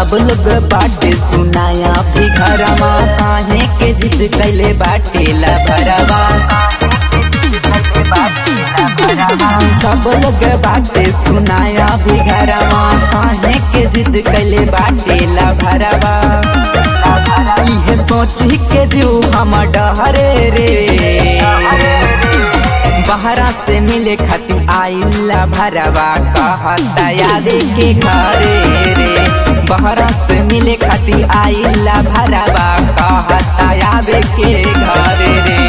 सब लोग बाटे सुनाया भी घरवा काहे के जिद कैले बाटे ला भरवा सब लोग बाटे सुनाया भी घरवा काहे के जिद कैले बाटे ला भरवा इहे सोची के जीव हम डहरे रे बहरा से मिले खाती आइला भरवा कहता आवे के घरे रे बहरा से मिले खाती आइला भरवा कहता आवे के घरे रे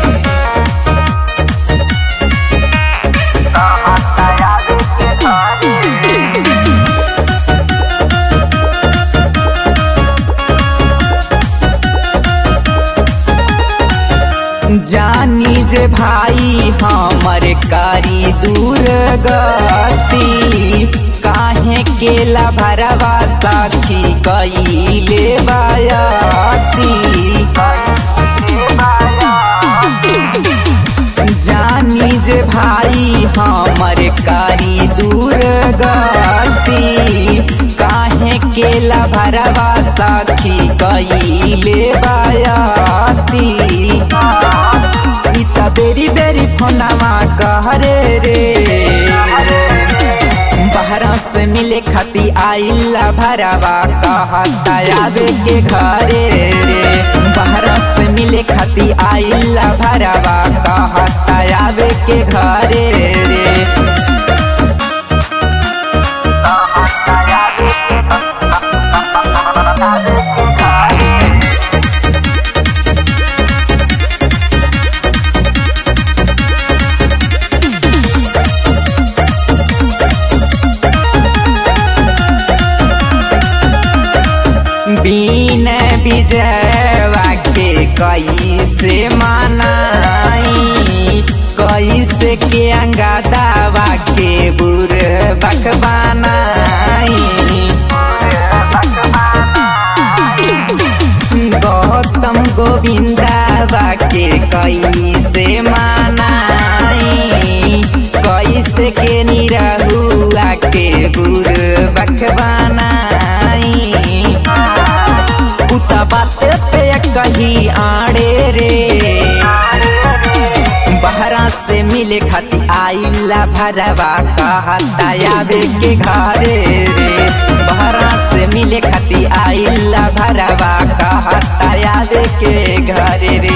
जानी जे भाई हमर कारी दूर गती काहे केला भरवा साखी कईले बायाती जानी जे भाई हमर कारी दूर गती काहे केला भरवा साखी कईले बायाती इता बेरी बेरी फोनावा कहरे रे बहरा से मिले खाती आइला भरवा कहता आवे के घरे रे बहरा से मिले खाती आइला भरवा कहता आवे के घरे रे बीन विजयवा के कैसे मनाई कैसे के अंगादावा के बुर बकबानाई गौतम गोविंदावा के कैसे मनाई कैसे के निरहुआ के बुर बकबानाई उता बाते पे कही आड़े रे बहरा से मिले खाती आइला भरवा कहता आवे के घरे रे बहरा से मिले खाती आइला भरवा कहता आवे के घरे रे